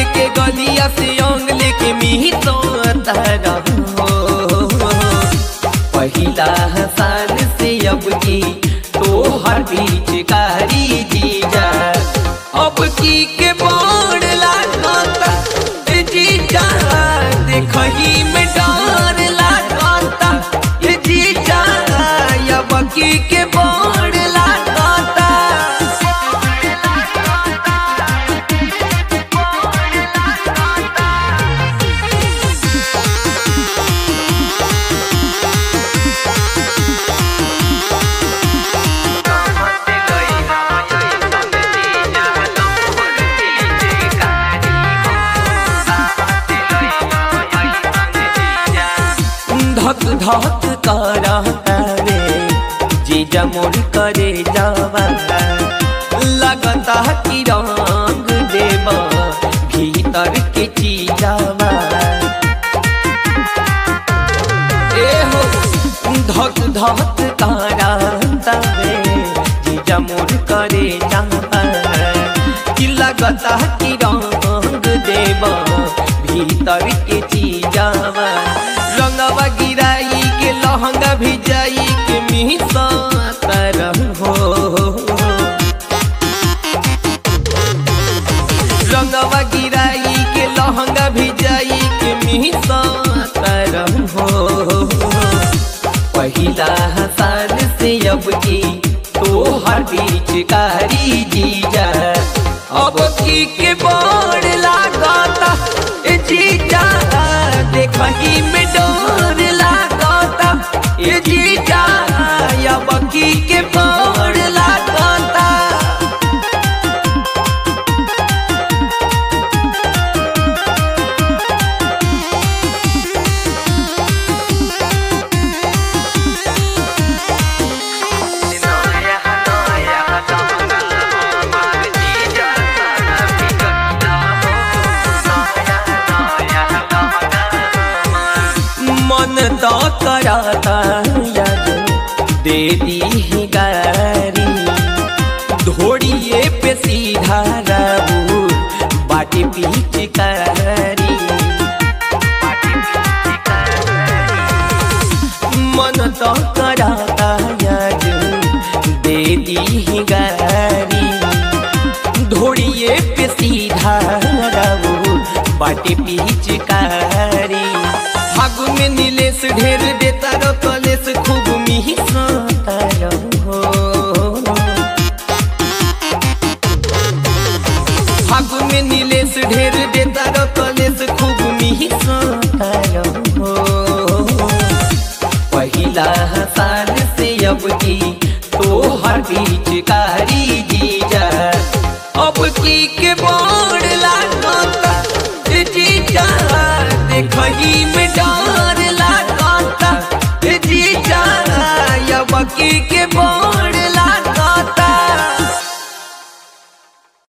के गलिया से अंग लेके मिही तो तारा हो पहिला हसान से अब की तो हर बीच कारी जीजा अब की के बोर्ड लागता ए जीजा देखही में डर लागता ए जीजा अब की के बोर्ड लागता धक धक करता रे जीजा मोर करे जावा लगता कि रंग देवा भीतर के चीजावा ए हो धक धक करता रे जीजा मोर करे जावा कि लगता कि रंग देवा भीतर के चीजावा रंगवा गिराई के लहंगा भिजाई के मिसा तरह हो रंगवा गिराई के लहंगा भिजाई के मिसा तरह हो पहिला हसान से अब की तो हर बीच कारी जीजा अब की के बड़ लागता ए जीजा देखही में डर लागता ए जीजा अब की के बड़ लागता मन तो कराता याद दे दी ही गारी धोड़िए पे सीधा रहू बाटी पीछ कारी मन तो कराता याद दे दी ही गारी धोड़िए पे सीधा रहू बाटी पीछ कारी फागु में नीलेश ढेर देता रो कलेश खूब मिही हो फागु में नीलेश ढेर देता रो कलेश खूब मिही हो पहिला हसान से अब की तो हर बीच कारी जीजा अब की के बड़ लागता ए जीजा देखही में डर लागता ए जीजा अब की के बड़